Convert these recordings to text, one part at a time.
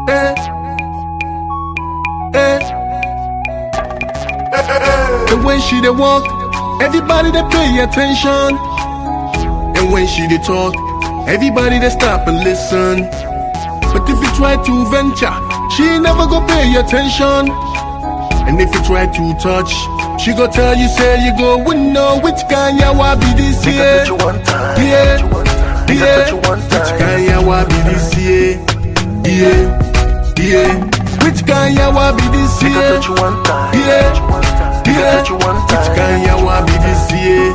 Eh. Eh. And when she dey walk, everybody dey pay attention. And when she dey talk, everybody dey stop and listen. But if you try to venture, she never go pay attention. And if you try to touch, she go tell you say you go win no which kind yawa be this Make I year. touch you one time. Yeah, Make I yeah. touch you one Which time. kind yawa be this year? Yeah, yeah. Which kind yawa be this Make I year? touch you one time. Yeah, Make I yeah. touch you one Which time. kind yawa be this year?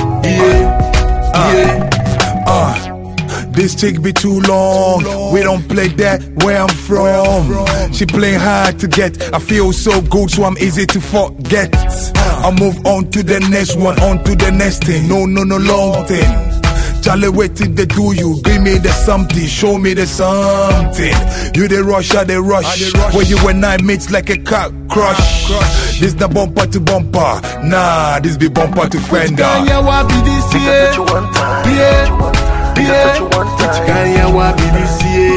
Yeah, yeah. Uh, this chick be too long. We don't play that where I'm from. She play hard to get. I feel so good, so I'm easy to forget. I move on to the next one, on to the next thing. No, no, no long thing. Charlie, wait till they do you. Give me the something, show me the something. You the rush, I the rush. Where you and I meet like a car crush. This the bumper to bumper. Nah, this be bumper to fender. Kind yawa be this Make I year? touch you one time. Yeah, Make I touch you yeah. one Which time. kind yawa be this year?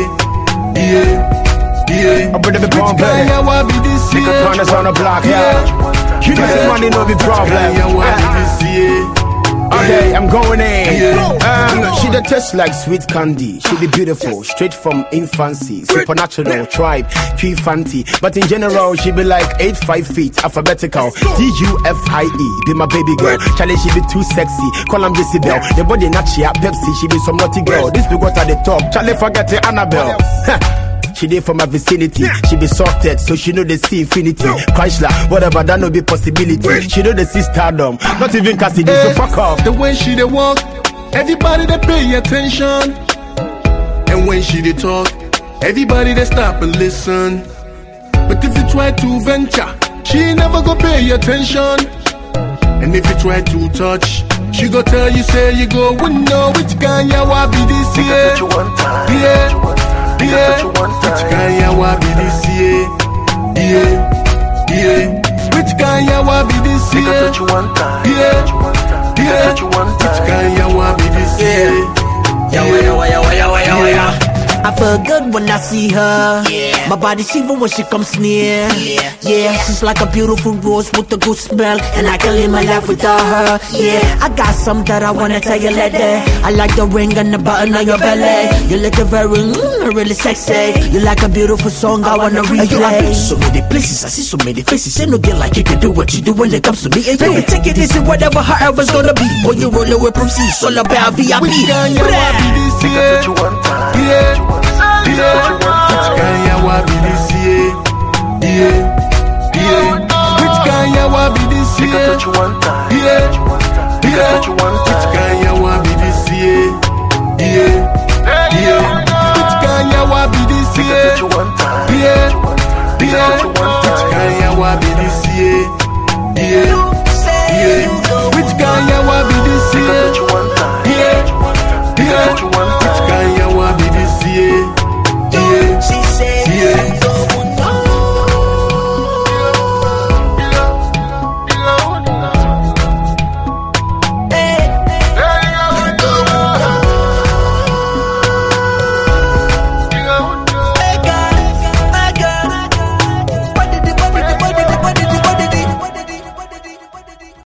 Yeah, yeah. I better be Which bomb kind yawa be this Nigga year? corners on the block, yeah. You know the money no be Kind problem. yawa be Uh, this year? Okay, I'm going in. Yeah. Um, she the taste like sweet candy. She be beautiful, straight from infancy. Supernatural tribe, tree fancy. But in general, she be like eight five feet, alphabetical. D U F I E, be my baby girl. Charlie, she be too sexy. Call him Jezebel. The body not she a Pepsi. She be some naughty girl. This be what at the top. Charlie, forget the Annabelle. She dey for my vicinity. She be sorted, so she know they see infinity. Chrysler, whatever, that no be possibility. She know they see stardom, not even Cassidy. So fuck off. The way she dey walk, everybody dey pay attention. And when she dey talk, everybody dey stop and listen. But if you try to venture, she never go pay attention. And if you try to touch, she go tell you say you go win no which kind yawa be this Make I year? touch you one time. Yeah, Make I yeah. touch you one Which time. kind yawa be this year? Yeah, yeah. Which kind yawa be this Make I year? touch you one time. Yeah, Make I yeah. touch you one Which time. kind yawa be this year? Yawa, yawa, yawa, yawa, yawa, yawa. I feel good when I see her. Yeah. My body shiver when she comes near. Yeah. Yeah, she's like a beautiful rose with a good smell, and I can live my life without her. Yeah, I got some that I wanna tell you later. I like the ring and the button on your belly. You look very, mm, really sexy. You like a beautiful song, I wanna Hey, yo, I've been replay. to so many places, I see so many faces. Ain't no girl like you can do what you do when it comes to me. And baby, take it easy, whatever, however's gonna be. When you roll away from C, it's all about VIP. Which kind yawa be this Make I year? touch you one time. Yeah, Make I yeah. touch you one Which time. kind yawa be this year? Yeah, yeah. Which kind yawa be this Make I year? touch you one time. Yeah, Make I yeah. touch you one Which time. kind